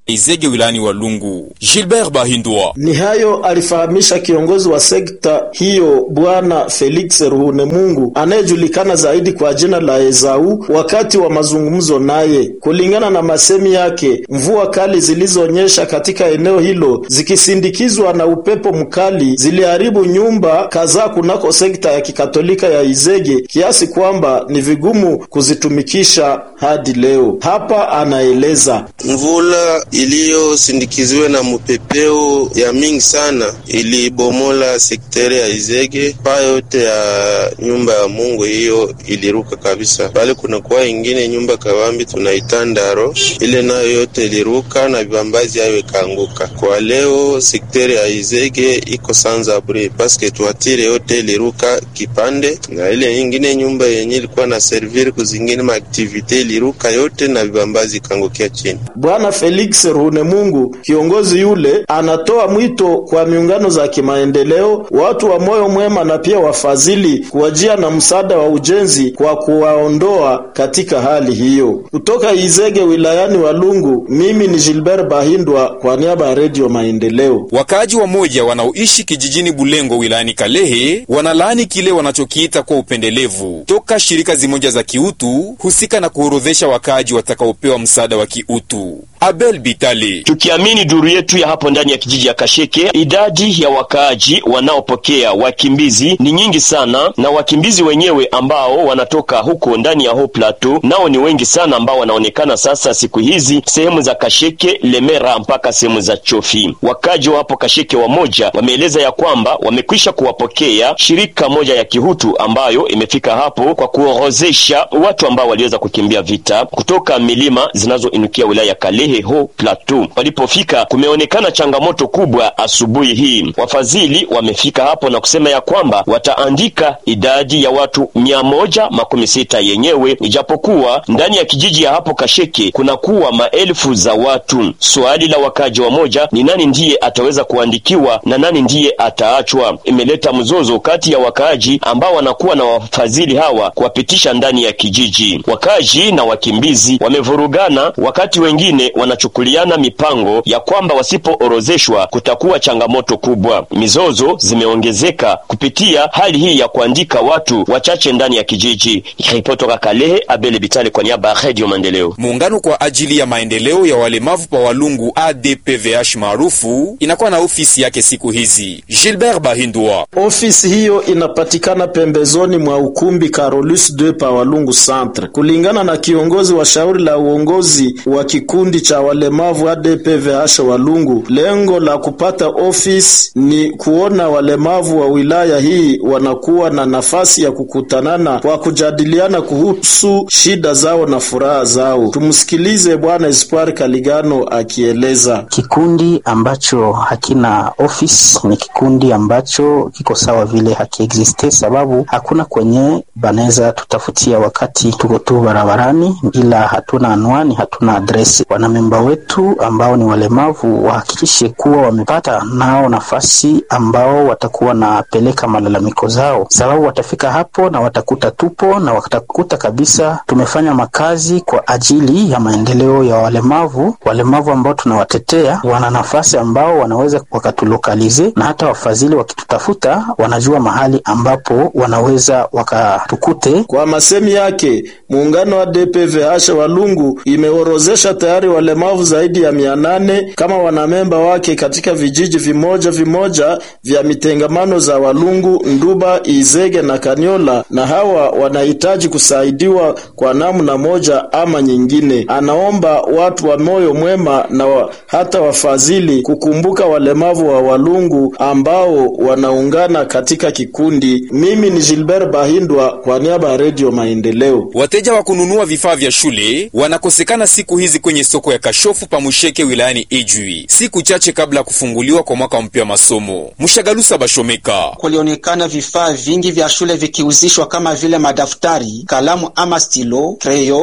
Izege wilayani Walungu. Gilbert Bahindwa Ni hayo alifahamisha kiongozi wa sekta hiyo Bwana Felix Ruhunemungu anayejulikana zaidi kwa jina la Ezau wakati wa mazungumzo naye. Kulingana na masemi yake, mvua kali zilizonyesha katika eneo hilo zikisindikizwa na upepo mkali ziliharibu nyumba kadhaa kunako sekta ya kikatolika ya Izege kiasi kwamba ni vigumu kuzitumikisha hadi leo. Hapa anaeleza Mvula iliyosindikiziwa na mupepeo ya mingi sana ilibomola sekteri ya Izege. Paa yote ya nyumba ya Mungu hiyo iliruka kabisa. Pale kunakuwa ingine nyumba kawambi tunaita Ndaro, ile nayo yote iliruka na vibambazi hayo ikaanguka. Kwa leo sekteri ya Izege iko sans abri paske tuatire yote iliruka kipande, na ile ingine nyumba yenye ilikuwa na servir kuzingine maaktivite iliruka yote na vibambazi ikaangukia chini. Bwana Felix Runemungu, kiongozi yule, anatoa mwito kwa miungano za kimaendeleo, watu wa moyo mwema na pia wafadhili kuwajia na msaada wa ujenzi kwa kuwaondoa katika hali hiyo. Kutoka Izege wilayani Walungu, mimi ni Gilbert Bahindwa kwa niaba ya Redio Maendeleo. Wakaaji wa moja wanaoishi kijijini Bulengo wilayani Kalehe wanalaani kile wanachokiita kwa upendelevu toka shirika zimoja za kiutu husika na kuorodhesha wakaaji watakaopewa msaada wa kiutu. Abel Bitali Tukiamini duru yetu ya hapo ndani ya kijiji ya Kasheke, idadi ya wakaaji wanaopokea wakimbizi ni nyingi sana, na wakimbizi wenyewe ambao wanatoka huko ndani ya ho plateau nao ni wengi sana, ambao wanaonekana sasa siku hizi sehemu za Kasheke, Lemera mpaka sehemu za Chofi. Wakaaji wa hapo Kasheke wamoja wameeleza ya kwamba wamekwisha kuwapokea shirika moja ya kihutu ambayo imefika hapo kwa kuorozesha watu ambao waliweza kukimbia vita kutoka milima zinazoinukia wilaya ya Kalehe ho plateau. Walipofika kumeonekana changamoto kubwa asubuhi hii. Wafadhili wamefika hapo na kusema ya kwamba wataandika idadi ya watu mia moja makumi sita yenyewe, ijapokuwa ndani ya kijiji ya hapo Kasheke kunakuwa maelfu za watu. Swali la wakaji wa moja ni nani ndiye ataweza kuandikiwa na nani ndiye ataachwa. Imeleta mzozo kati ya wakaaji ambao wanakuwa na wafadhili hawa kuwapitisha ndani ya kijiji. Wakaaji na wakimbizi wamevurugana, wakati wengine wanachukuliana mipango ya kwamba wasipoorozeshwa kutakuwa changamoto kubwa. Mizozo zimeongezeka kupitia hali hii ya kuandika watu wachache ndani ya kijiji. Ripoti toka Kalehe, Abele Bitale kwa niaba ya Radio Maendeleo. Muungano kwa ajili ya maendeleo ya walemavu pa Walungu ADPVH maarufu inakuwa na ofisi yake siku hizi. Gilbert Bahindwa Ofisi hiyo inapatikana pembezoni mwa ukumbi Carolus 2 pa Walungu Centre. Kulingana na kiongozi wa shauri la uongozi wa kikundi cha walemavu ADPVH Walungu, lengo la kupata ofisi ni kuona walemavu wa wilaya hii wanakuwa na nafasi ya kukutanana kwa kujadiliana kuhusu shida zao na furaha zao. Tumsikilize Bwana Espoir Kaligano akieleza. Kikundi ambacho hakina office ni kikundi ambacho kiko sawa vile hakiexiste, sababu hakuna kwenye banaweza tutafutia wakati tuko tu barabarani, ila hatuna anwani, hatuna adresi. Wanamemba wetu ambao ni walemavu wahakikishe kuwa wamepata nao nafasi ambao watakuwa napeleka malalamiko zao, sababu watafika hapo na watakuta tupo na watakuta kabisa tumefanya makazi kwa ajili ya maendeleo ya walemavu. Walemavu ambao tunawatetea wana nafasi ambao wanaweza wakatulokalize, na hata wafadhili wakitutafuta wanajua mahali ambapo wanaweza wakatukute. Kwa masemi yake, muungano wa DPVH Walungu imeorozesha tayari walemavu zaidi ya mia nane kama wanamemba wake katika vijiji vimoja vimoja vya mitengamano za Walungu, Nduba, Izege na Kanyola, na hawa wanahitaji kusaidiwa kwa namna moja ama nyingine. Anaomba watu wa moyo mwema na wa, hata wafadhili kukumbuka walemavu wa Walungu ambao wanaungana katika kikundi. Mimi ni Gilbert Bahindwa kwa niaba ya Redio Maendeleo. wateja wa kununua vifaa vya shule wanakosekana siku hizi kwenye soko ya Kashofu Pamusheke wilayani Ijwi, siku chache kabla ya kufunguliwa kwa mwaka mpya wa masomo. Mshagalusa Bashomeka kulionekana vifaa vingi vya shule vikiuzishwa kama vile madaftari, kalamu ama stilo, kreyo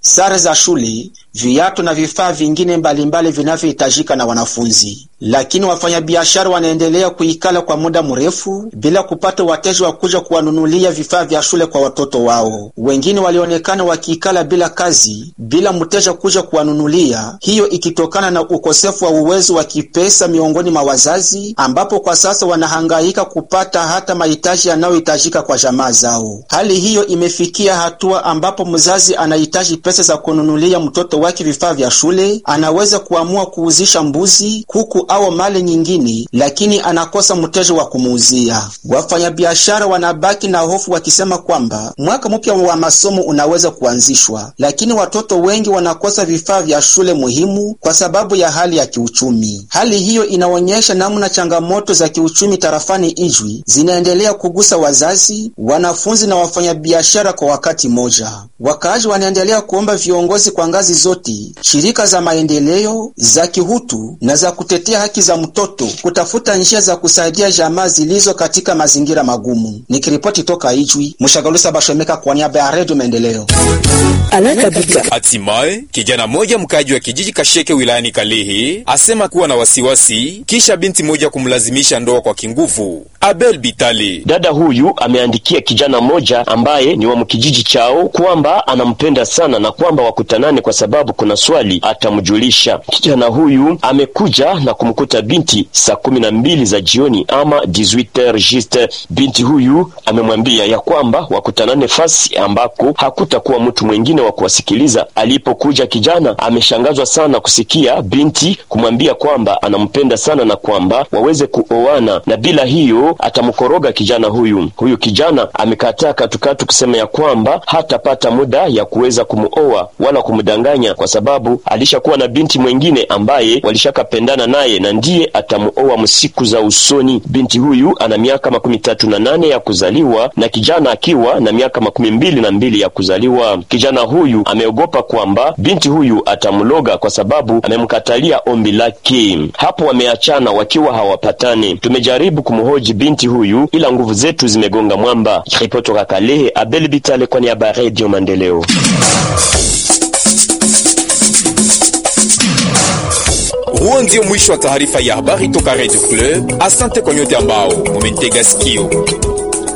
sare za shule, viatu na vifaa vingine mbalimbali vinavyohitajika na wanafunzi. Lakini wafanyabiashara wanaendelea kuikala kwa muda mrefu bila kupata wateja wa kuja kuwanunulia vifaa vya shule kwa watoto wao. Wengine walionekana wakiikala bila kazi, bila mteja kuja kuwanunulia, hiyo ikitokana na ukosefu wa uwezo wa kipesa miongoni mwa wazazi, ambapo kwa sasa wanahangaika kupata hata mahitaji yanayohitajika kwa jamaa zao. Hali hiyo imefikia hatua ambapo mzazi anahitaji pesa za kununulia mtoto wake vifaa vya shule, anaweza kuamua kuuzisha mbuzi, kuku au mali nyingine, lakini anakosa mteja wa kumuuzia. Wafanyabiashara wanabaki na hofu wakisema kwamba mwaka mpya wa masomo unaweza kuanzishwa, lakini watoto wengi wanakosa vifaa vya shule muhimu kwa sababu ya hali ya kiuchumi. Hali hiyo inaonyesha namna changamoto za kiuchumi tarafani Ijwi zinaendelea kugusa wazazi, wanafunzi na wafanyabiashara kwa wakati mmoja. Wakaaji wanaendelea kuomba viongozi kwa ngazi zote, shirika za maendeleo, za kihutu na za kutetea haki za mtoto kutafuta njia za kusaidia jamaa zilizo katika mazingira magumu. Nikiripoti toka Ijwi, Mshagalusa Bashomeka kwa niaba ya Redio Maendeleo. Hatimaye kijana mmoja mkaji wa kijiji Kasheke wilayani Kalehe asema kuwa na wasiwasi kisha binti moja kumlazimisha ndoa kwa kinguvu. Abel Bitali, dada huyu ameandikia kijana mmoja ambaye ni wa mkijiji chao kwamba anampenda sana na kwamba wakutanane kwa sababu kuna swali atamjulisha. Kijana huyu amekuja na kumkuta binti saa kumi na mbili za jioni ama 18h juste. Binti huyu amemwambia ya kwamba wakutanane fasi ambako hakutakuwa mtu mwingine wa kuwasikiliza. Alipokuja kijana ameshangazwa sana kusikia binti kumwambia kwamba anampenda sana na kwamba waweze kuoana, na bila hiyo atamkoroga kijana huyu. Huyu kijana amekataa katukatu kusema ya kwamba hatapata muda ya kuweza kumuoa wala kumdanganya, kwa sababu alishakuwa na binti mwengine ambaye walishakapendana naye na ndiye atamuoa msiku za usoni. Binti huyu ana miaka makumi tatu na nane ya kuzaliwa na kijana akiwa na miaka makumi mbili na mbili ya kuzaliwa. Kijana huyu ameogopa kwamba binti huyu atamloga kwa sababu amemkatalia ombi lake. Hapo wameachana wakiwa hawapatane. Tumejaribu kumhoji binti huyu ila nguvu zetu zimegonga mwamba. Ripoti toka Kalehe, Abel Bitale kwa niaba ya Radio Maendeleo. Huo ndio mwisho wa taarifa ya habari toka Radio Club. Asante kwa nyote ambao mumetega sikio.